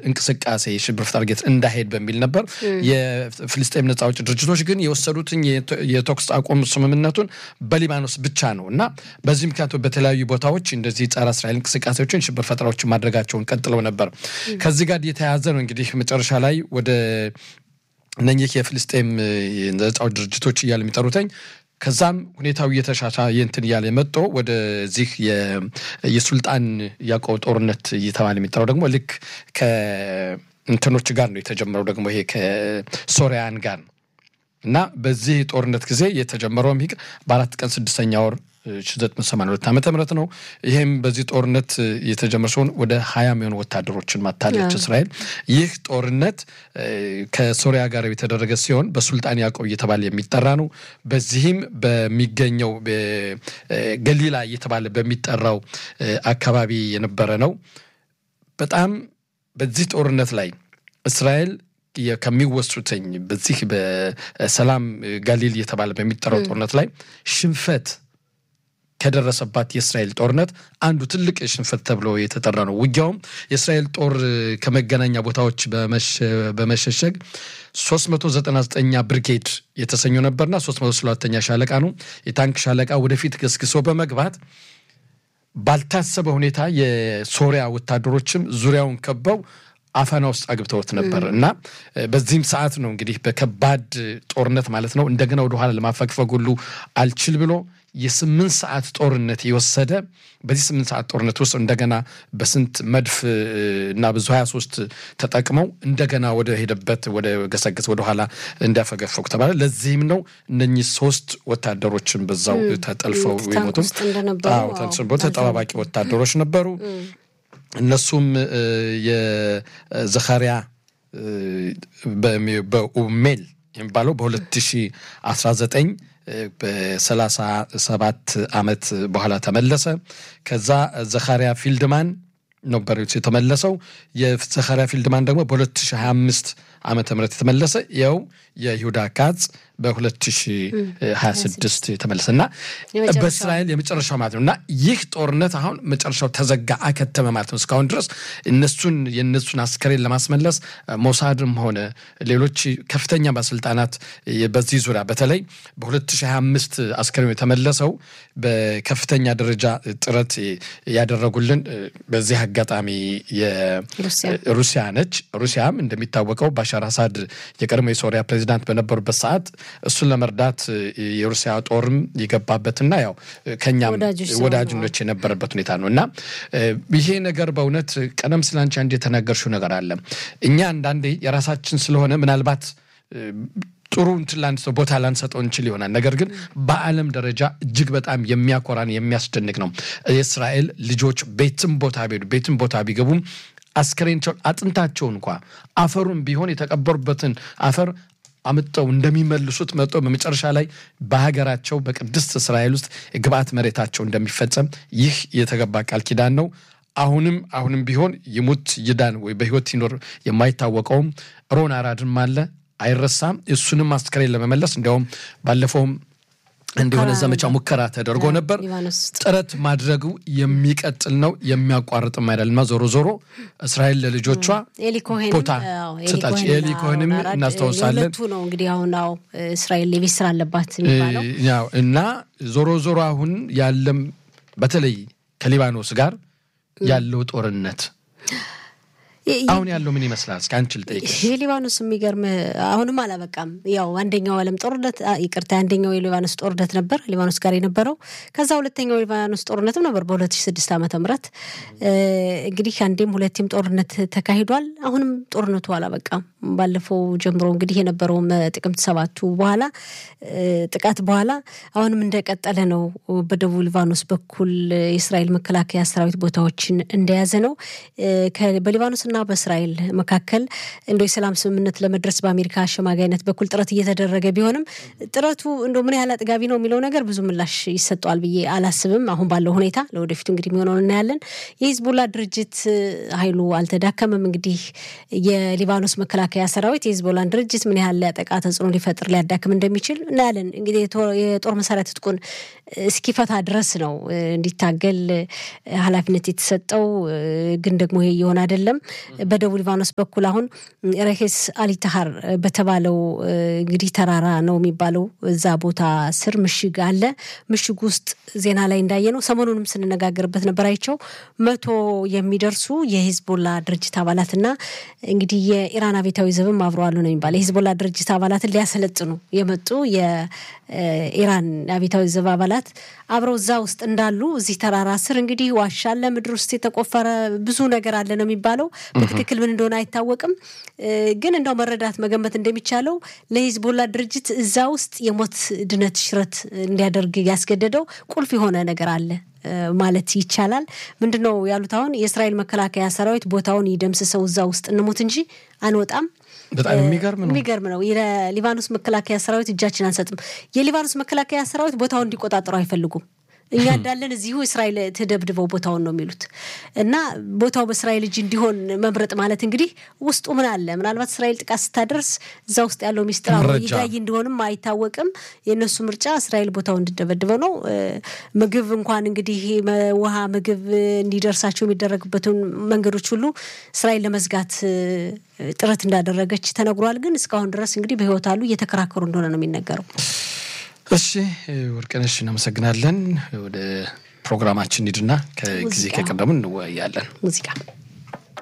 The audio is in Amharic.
እንቅስቃሴ የሽብር ፈጠራ ድርጊት እንዳይሄድ በሚል ነበር። የፍልስጤም ነጻ አውጪ ድርጅቶች ግን የወሰዱትን የተኩስ አቁም ስምምነቱን በሊባኖስ ብቻ ነው እና በዚህ ምክንያቱ በተለያዩ ቦታዎች እንደዚህ ጸረ እስራኤል እንቅስቃሴዎችን ሽብር ፈጠራዎችን ማድረጋቸውን ቀጥለው ነበር። ከዚህ ጋር የተያያዘ ነው እንግዲህ መጨረሻ ላይ ወደ እነኚህ የፍልስጤም ነጻ ድርጅቶች እያለ የሚጠሩተኝ ከዛም ሁኔታው እየተሻሻ እንትን እያለ መጦ ወደዚህ የሱልጣን ያዕቆብ ጦርነት እየተባለ የሚጠራው ደግሞ ልክ ከእንትኖች ጋር ነው የተጀመረው ደግሞ ይሄ ከሶሪያን ጋር ነው እና በዚህ ጦርነት ጊዜ የተጀመረውም ይህ በአራት ቀን ስድስተኛ ወር 1982 ዓመተ ምህረት ነው። ይህም በዚህ ጦርነት የተጀመረ ሲሆን ወደ ሀያ የሚሆኑ ወታደሮችን ማታለች እስራኤል። ይህ ጦርነት ከሶሪያ ጋር የተደረገ ሲሆን በሱልጣን ያዕቆብ እየተባለ የሚጠራ ነው። በዚህም በሚገኘው ገሊላ እየተባለ በሚጠራው አካባቢ የነበረ ነው። በጣም በዚህ ጦርነት ላይ እስራኤል ከሚወሱትኝ በዚህ በሰላም ጋሊል እየተባለ በሚጠራው ጦርነት ላይ ሽንፈት ከደረሰባት የእስራኤል ጦርነት አንዱ ትልቅ ሽንፈት ተብሎ የተጠራ ነው። ውጊያውም የእስራኤል ጦር ከመገናኛ ቦታዎች በመሸሸግ 399ኛ ብርጌድ የተሰኘው ነበርና 302ኛ ሻለቃ ነው የታንክ ሻለቃ ወደፊት ገስግሶ በመግባት ባልታሰበ ሁኔታ የሶሪያ ወታደሮችም ዙሪያውን ከበው አፈና ውስጥ አግብተውት ነበር እና በዚህም ሰዓት ነው እንግዲህ በከባድ ጦርነት ማለት ነው እንደገና ወደኋላ ለማፈግፈግ ሁሉ አልችል ብሎ የስምንት ሰዓት ጦርነት የወሰደ በዚህ ስምንት ሰዓት ጦርነት ውስጥ እንደገና በስንት መድፍ እና ብዙ ሀያ ሶስት ተጠቅመው እንደገና ወደ ሄደበት ወደ ገሰገስ ወደኋላ እንዲያፈገፈጉ ተባለ። ለዚህም ነው እነኚህ ሶስት ወታደሮችን በዛው ተጠልፈው የሞቱም ተጠባባቂ ወታደሮች ነበሩ። እነሱም የዘካሪያ በኡሜል የሚባለው በ2019 በሰላሳ ሰባት ዓመት በኋላ ተመለሰ። ከዛ ዘካሪያ ፊልድማን ነበር የተመለሰው። የዘካሪያ ፊልድማን ደግሞ በ2025 ዓመተ ምህረት የተመለሰ ያው የይሁዳ ካጽ በ2026 የተመለሰ እና በእስራኤል የመጨረሻው ማለት ነው እና ይህ ጦርነት አሁን መጨረሻው ተዘጋ አከተመ ማለት ነው። እስካሁን ድረስ እነሱን የእነሱን አስከሬን ለማስመለስ ሞሳድም ሆነ ሌሎች ከፍተኛ ባለስልጣናት በዚህ ዙሪያ በተለይ በ2025 አስከሬኑ የተመለሰው በከፍተኛ ደረጃ ጥረት ያደረጉልን በዚህ አጋጣሚ ሩሲያ ነች። ሩሲያም እንደሚታወቀው ባሻር አሳድ የቀድሞ የሶሪያ ፕሬዚዳንት በነበሩበት ሰዓት እሱን ለመርዳት የሩሲያ ጦርም የገባበትና ያው ከኛም ወዳጅኖች የነበረበት ሁኔታ ነው እና ይሄ ነገር በእውነት ቀደም ስለ አንቺ አንድ የተናገርሽው ነገር አለ። እኛ አንዳንዴ የራሳችን ስለሆነ ምናልባት ጥሩ እንትን ላንሰው ቦታ ላንሰጠው እንችል ይሆናል። ነገር ግን በዓለም ደረጃ እጅግ በጣም የሚያኮራን የሚያስደንቅ ነው። የእስራኤል ልጆች ቤትም ቦታ ቢሄዱ ቤትም ቦታ ቢገቡም አስከሬናቸውን አጥንታቸውን እንኳ አፈሩን ቢሆን የተቀበሩበትን አፈር አምጠው እንደሚመልሱት መጥቶ በመጨረሻ ላይ በሀገራቸው በቅድስት እስራኤል ውስጥ የግብአት መሬታቸው እንደሚፈጸም ይህ የተገባ ቃል ኪዳን ነው። አሁንም አሁንም ቢሆን ይሙት ይዳን ወይ በህይወት ይኖር የማይታወቀውም ሮን አራድም አለ አይረሳም። እሱንም አስከሬን ለመመለስ እንዲያውም ባለፈውም እንደሆነ ዘመቻ ሙከራ ተደርጎ ነበር። ጥረት ማድረጉ የሚቀጥል ነው የሚያቋርጥም አይደለምና ዞሮ ዞሮ እስራኤል ለልጆቿ ቦታ ሰጣች። ኤሊ ኮሄንም እናስታውሳለን ነው እንግዲህ አሁን ው እስራኤል የቤት ስራ አለባት የሚባለው እና ዞሮ ዞሮ አሁን ያለም በተለይ ከሊባኖስ ጋር ያለው ጦርነት አሁን ያለው ምን ይመስላል? እስከ አንቺ ልጠይቅሽ። የሊባኖስ የሚገርም አሁንም አላበቃም። ያው አንደኛው ዓለም ጦርነት ይቅርታ፣ አንደኛው የሊባኖስ ጦርነት ነበር ሊባኖስ ጋር የነበረው። ከዛ ሁለተኛው የሊባኖስ ጦርነትም ነበር በ2006 ዓመተ ምህረት እንግዲህ አንዴም ሁለቴም ጦርነት ተካሂዷል። አሁንም ጦርነቱ አላበቃም። ባለፈው ጀምሮ እንግዲህ የነበረውም ጥቅምት ሰባቱ በኋላ ጥቃት በኋላ አሁንም እንደቀጠለ ነው። በደቡብ ሊባኖስ በኩል የእስራኤል መከላከያ ሰራዊት ቦታዎችን እንደያዘ ነው። በሊባኖስና በእስራኤል መካከል እንደ የሰላም ስምምነት ለመድረስ በአሜሪካ አሸማጋይነት በኩል ጥረት እየተደረገ ቢሆንም ጥረቱ እንደ ምን ያህል አጥጋቢ ነው የሚለው ነገር ብዙ ምላሽ ይሰጠዋል ብዬ አላስብም። አሁን ባለው ሁኔታ ለወደፊቱ እንግዲህ የሚሆነውን እናያለን። የሂዝቡላ ድርጅት ኃይሉ አልተዳከመም። እንግዲህ የሊባኖስ መከላከያ ሰራዊት የሂዝቦላን ድርጅት ምን ያህል ሊያጠቃ ተጽዕኖ ሊፈጥር ሊያዳክም እንደሚችል እናያለን። እንግዲህ የጦር መሳሪያ ትጥቁን እስኪፈታ ድረስ ነው እንዲታገል ኃላፊነት የተሰጠው። ግን ደግሞ ይሄ እየሆነ አይደለም። በደቡብ ሊባኖስ በኩል አሁን ረኬስ አሊታሃር በተባለው እንግዲህ ተራራ ነው የሚባለው እዛ ቦታ ስር ምሽግ አለ። ምሽግ ውስጥ ዜና ላይ እንዳየ ነው ሰሞኑንም ስንነጋገርበት ነበር አይቸው መቶ የሚደርሱ የሂዝቦላ ድርጅት አባላትና እንግዲህ የኢራን አብዮታዊ ዘብም አብረዋሉ ነው የሚባለው የሂዝቦላ ድርጅት አባላትን ሊያሰለጥኑ የመጡ የኢራን አብዮታዊ ዘብ አባላት አብረው እዛ ውስጥ እንዳሉ እዚህ ተራራ ስር እንግዲህ ዋሻ አለ፣ ምድር ውስጥ የተቆፈረ ብዙ ነገር አለ ነው የሚባለው። በትክክል ምን እንደሆነ አይታወቅም። ግን እንደው መረዳት መገመት እንደሚቻለው ለሂዝቦላ ድርጅት እዛ ውስጥ የሞት ድነት ሽረት እንዲያደርግ ያስገደደው ቁልፍ የሆነ ነገር አለ ማለት ይቻላል። ምንድን ነው ያሉት? አሁን የእስራኤል መከላከያ ሰራዊት ቦታውን ይደምስሰው እዛ ውስጥ እንሞት እንጂ አንወጣም። በጣም የሚገርም ነው። የሚገርም ነው። የሊባኖስ መከላከያ ሰራዊት እጃችን አንሰጥም። የሊባኖስ መከላከያ ሰራዊት ቦታውን እንዲቆጣጠሩ አይፈልጉም። እኛ እንዳለን እዚሁ እስራኤል ተደብድበው ቦታውን ነው የሚሉት እና ቦታው በእስራኤል እጅ እንዲሆን መምረጥ ማለት እንግዲህ ውስጡ ምን አለ? ምናልባት እስራኤል ጥቃት ስታደርስ እዛ ውስጥ ያለው ሚስጥር ይጋይ እንደሆንም አይታወቅም። የእነሱ ምርጫ እስራኤል ቦታው እንዲደበድበው ነው። ምግብ እንኳን እንግዲህ ውሃ፣ ምግብ እንዲደርሳቸው የሚደረግበትን መንገዶች ሁሉ እስራኤል ለመዝጋት ጥረት እንዳደረገች ተነግሯል። ግን እስካሁን ድረስ እንግዲህ በህይወት አሉ እየተከራከሩ እንደሆነ ነው የሚነገረው። እሺ ወርቅነሽ እናመሰግናለን። ወደ ፕሮግራማችን ሂድና ከጊዜ ከቀደሙ እንወያያለን። ሙዚቃ